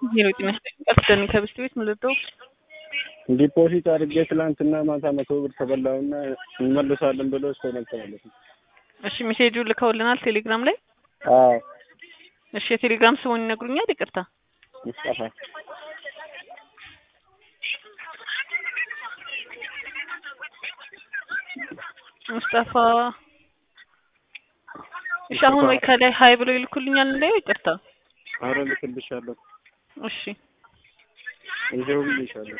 ሂሩት ይመስለኝ ቀጥደን ከብስት ቤት ምልደው ዲፖዚት አድርጌ ትላንትና ማታ መቶ ብር ተበላውና እንመልሳለን ብሎ እስከ ማለት ነው። እሺ ሜሴጁ ልከውልናል ቴሌግራም ላይ። አዎ እሺ የቴሌግራም ስሙን ይነግሩኛል? ይቅርታ ሙስጠፋ ሙስጠፋ። እሺ አሁን ወይ ከላይ ሀይ ብሎ ይልኩልኛል እንዳየው። ይቅርታ አረ ልክልሻለሁ። እሺ ይሄው ብዬሻለሁ።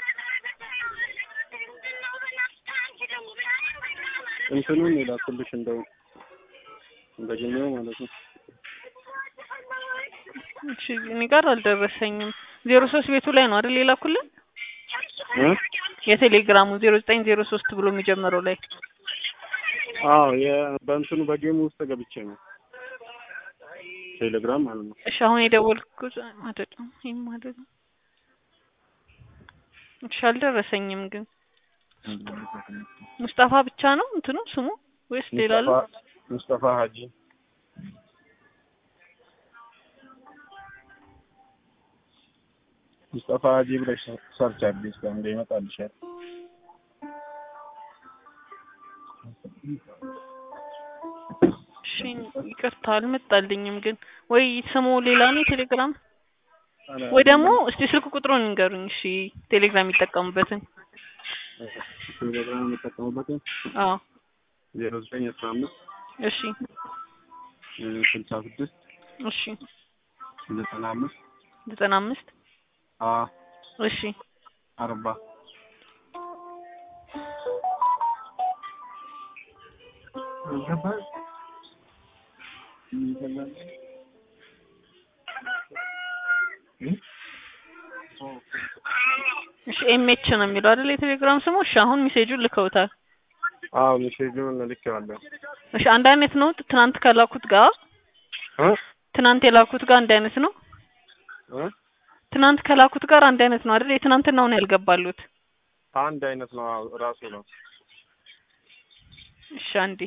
እንትኑን የላኩልሽ እንደው እንደገኘው ማለት ነው። እሺ እኔ ጋር አልደረሰኝም። ዜሮ ሶስት ቤቱ ላይ ነው አይደል የላኩልን? እ የቴሌግራሙ ዜሮ ዘጠኝ ዜሮ ሶስት ብሎ የሚጀምረው ላይ አዎ በእንትኑ በጌሙ ውስጥ ገብቼ ነው ቴሌግራም ማለት ነው። እሺ አሁን የደወልኩት አይደለም ይሄም አይደለም። እሺ አልደረሰኝም ግን ሙስጠፋ ብቻ ነው እንትኑ ስሙ ወይስ ሌላ አለ? ሙስጠፋ ሀጂ ሙስጠፋ ሀጂ ብለሽ ሰርች አድርጊ እስከ እንደ ይመጣልሻል። እሺ ይቅርታ አልመጣልኝም ግን ወይ ስሙ ሌላ ነው ቴሌግራም ወይ ደግሞ እስቲ ስልክ ቁጥሩን ንገሩኝ። እሺ ቴሌግራም የሚጠቀሙበትን ቴሌግራም የምጠቀሙበትን አዎ ዜሮ ዘጠኝ አስራ አምስት እሺ ስልሳ ስድስት እሺ ዘጠና አምስት ዘጠና አምስት አ እሺ አርባ እሺ ኤምኤች ነው የሚለው አይደል የቴሌግራም ስሙ። እሺ አሁን ሜሴጁን ልከውታል። አዎ ሜሴጁን ልኬዋለሁ። እሺ አንድ አይነት ነው ትናንት ከላኩት ጋር እ ትናንት የላኩት ጋር አንድ አይነት ነው። እ ትናንት ከላኩት ጋር አንድ አይነት ነው አይደል? የትናንትናውን ያልገባሉት። አንድ አይነት ነው አዎ፣ ራሱ ነው። እሺ አንዴ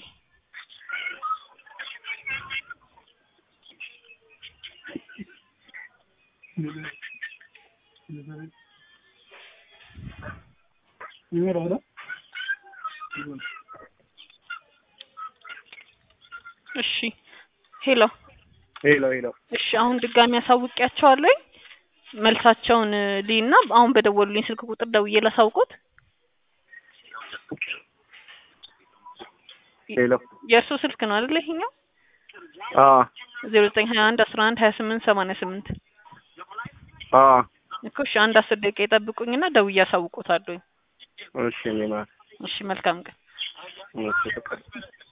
እሺ ሄሎ ሄሎ ሄሎ እሺ አሁን ድጋሚ አሳውቂያቸዋለሁ። መልሳቸውን ልይና አሁን በደወሉልኝ ስልክ ቁጥር ደውዬ ላሳውቆት። ሄሎ የእርሱ ስልክ ነው አይደል ይሄኛው? አ ዜሮ ዘጠኝ ሀያ አንድ አስራ አንድ ሀያ ስምንት ሰማንያ ስምንት አ እኮ እሺ አንድ አስር ደቂቃ ይጠብቁኝና ደውዬ አሳውቆታለሁ። እሺ እኔ ማለት እሺ መልካም ቀን። እሺ